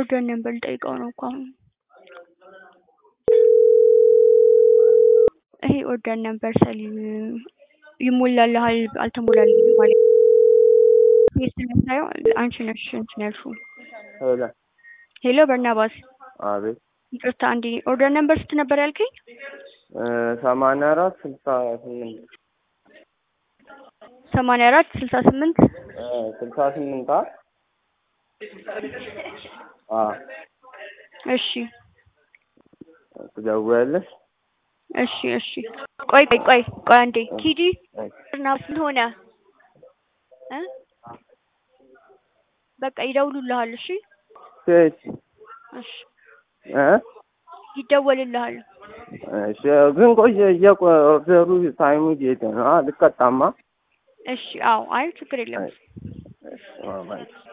ኦርደር ነበር ልጠይቀው ነው እኮ አሁን። ይሄ ኦርደር ነበር ሰሊም ይሞላልሃል አልተሞላልኝም ማለት ይሄ ስለምታየው አንቺ ነሽ እንትን ያልሽው። ሄሎ ሄሎ በርናባስ አቤት ይቅርታ አንዴ ኦርደር ነበር ስንት ነበር ያልከኝ? ሰማንያ አራት ስልሳ ስምንት ሰማንያ አራት ስልሳ ስምንት ስልሳ ስምንት አ አ እሺ ትደውያለሽ? እሺ እሺ ቆይ ቆይ ቆይ ቆይ አንዴ ኪዲ በርናባስ ምን ሆነ እ በቃ ይደውሉልሃል። እሺ ሴት እሺ እ ይደወልልሃል። እሺ ግን ቆየ እየቆ ኦርደሩ ታይሙ እየሄደ ነው። አ ልቀጣማ እሺ አዎ አይ ችግር የለም። እሺ